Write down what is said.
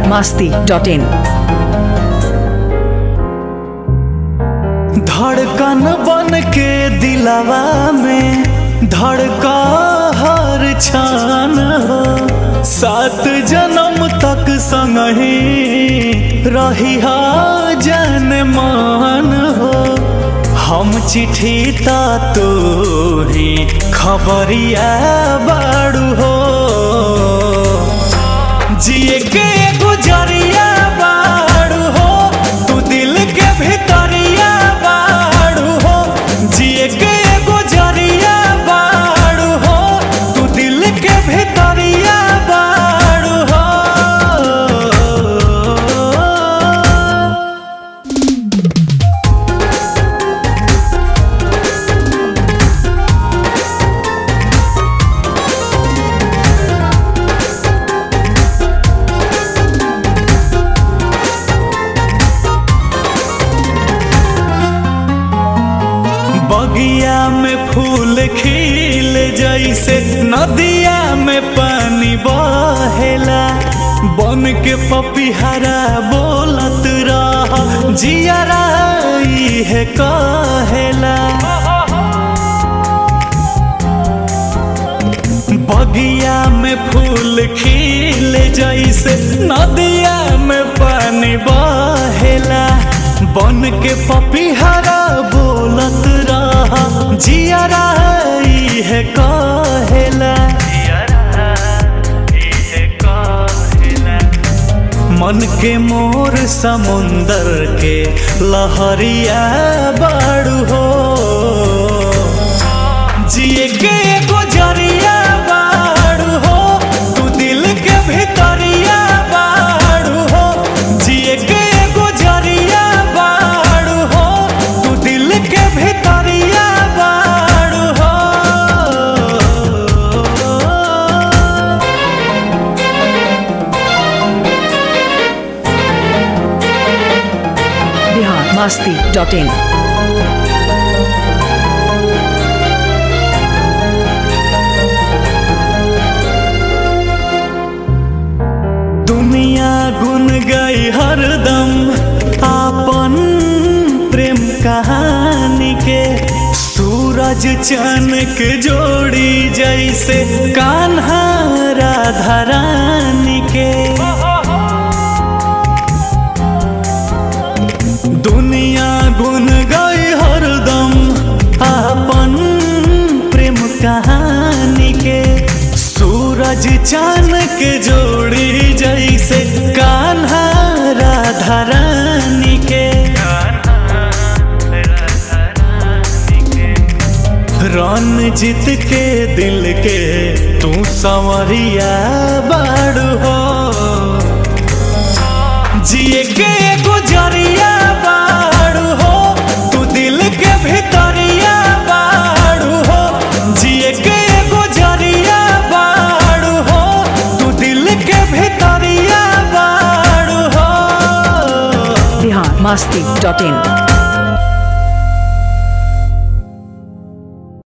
masti.in. धड़कन बन के दिलावा में धड़का हर छान हो सात जन्म तक संगही रही जन मान हो हम चिट्ठी ता तो ही खबरिया बाड़ू हो जिए के गुजरिया बाड़ू हो तू दिल के भीतरिया बाड़ू हो जिए के गुजरिया बाड़ू हो तू दिल के भीतरिया बाड़ू हो बगिया में फूल खिल जैसे नदिया में पानी बहेला बन के पपिहरा बोलत रह जियरा है कहेला बगिया में फूल खिल जैसे नदिया में पानी बहेला बन के पपिहरा बोलत रहा जियरा है कहेला मन के मोर समुंदर के लहरिया बाड़ू हो जिए के गुजरिया बाड़ू हो तू दिल के भीतरिया बाड़ू हो जिए के गुजरिया बाड़ू हो तू दिल के भीतरिया बाड़ू हो Bihar masti.in. दुनिया गुन गई हरदम आपन प्रेम कहानी के सूरज चनक जोड़ी जैसे कान्हा राधा रानी के दुनिया गुन गई हरदम आपन प्रेम कहानी के सूरज चानक जोड़ी जैसे कान्हा राधा रानी के रन जीत के दिल के तू संवरिया बाड़ू हो जिए के गुजरिया बाड़ू हो तू दिल के भीतरिया बाड़ू हो जिए के गुजरिया बाड़ू हो तू दिल के भीतरिया बाड़ू हो Bihar masti.in.